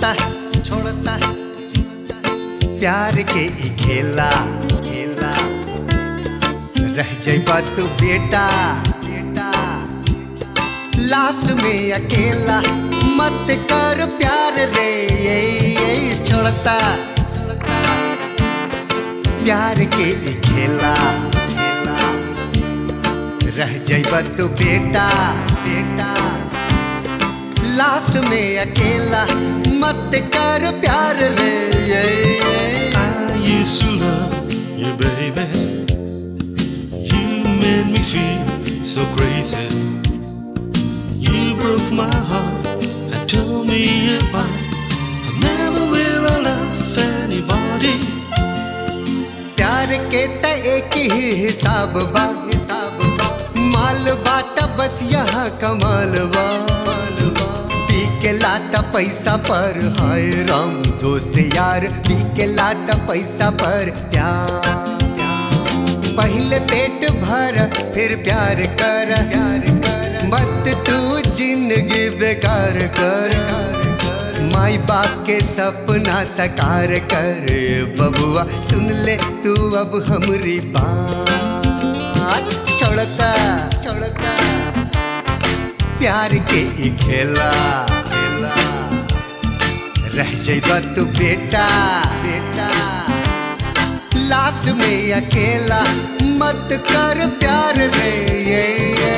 छोड़ता छोड़ता प्यार के ई खेला खेला रह जाइबा तू बेटा बेटा लास्ट में अकेला मत कर प्यार रे ये, ये छोड़ता प्यार के ई खेला खेला रह जाइबा तू बेटा बेटा लास्ट में अकेला मत कर प्यार रे ये, ये। I used to love you, baby. You made me feel so crazy. You broke my heart and tore me apart. I never will love anybody. प्यार के त एक ही हिसाब बा हिसाब बा माल बाटा बस यहाँ कमाल बा माल बा। पी के लाटा पैसा पर हाय राम दोस्त यार पी के लाटा पैसा पर प्यार प्यार। पहले पेट भर फिर प्यार कर प्यार कर मत तू जिंदगी बेकार कर माई बाप के सपना साकार कर बबुआ सुन ले तू अब हमरी बात छोड़ता छोड़ता प्यार के ई खेला खेला रह जाइबा तू बेटा बेटा लास्ट में अकेला मत कर प्यार रे ये, ये।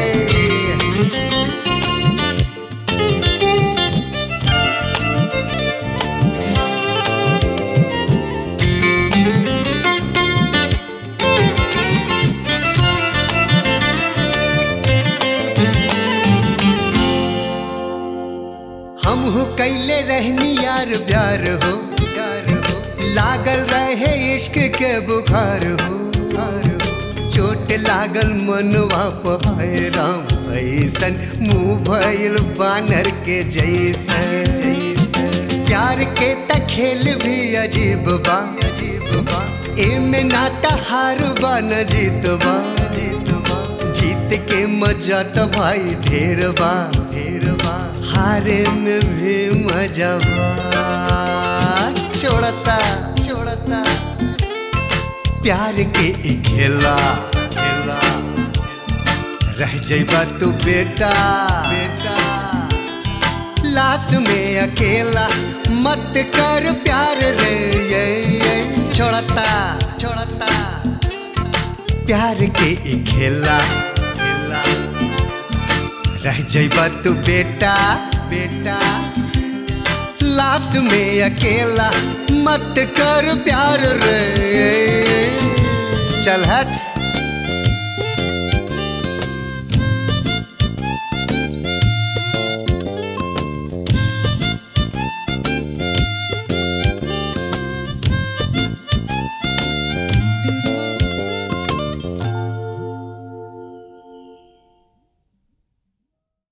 हम हो कैले रहनी यार प्यार हो प्यार हो लागल रहे इश्क के बुखार हो बुखार हो। चोट लागल मनवा पहाय राम ऐसन मुंह भइल बानर के जैसन जैसन। प्यार के त खेल भी अजीब बा अजीब बा एमे नाटा हार बा न जीत बा जीत बा जीत के मजा तो भाई ढेर बा ढेर बा हारे में भी मजा बा छोड़ता छोड़ता प्यार के ई खेला खेला रह जाइबा तू बेटा बेटा लास्ट में अकेला मत कर प्यार रे ये, ये छोड़ता छोड़ता प्यार के ई खेला खेला रह जाइबा तू बेटा बेटा लास्ट में अकेला मत कर प्यार रे चल हट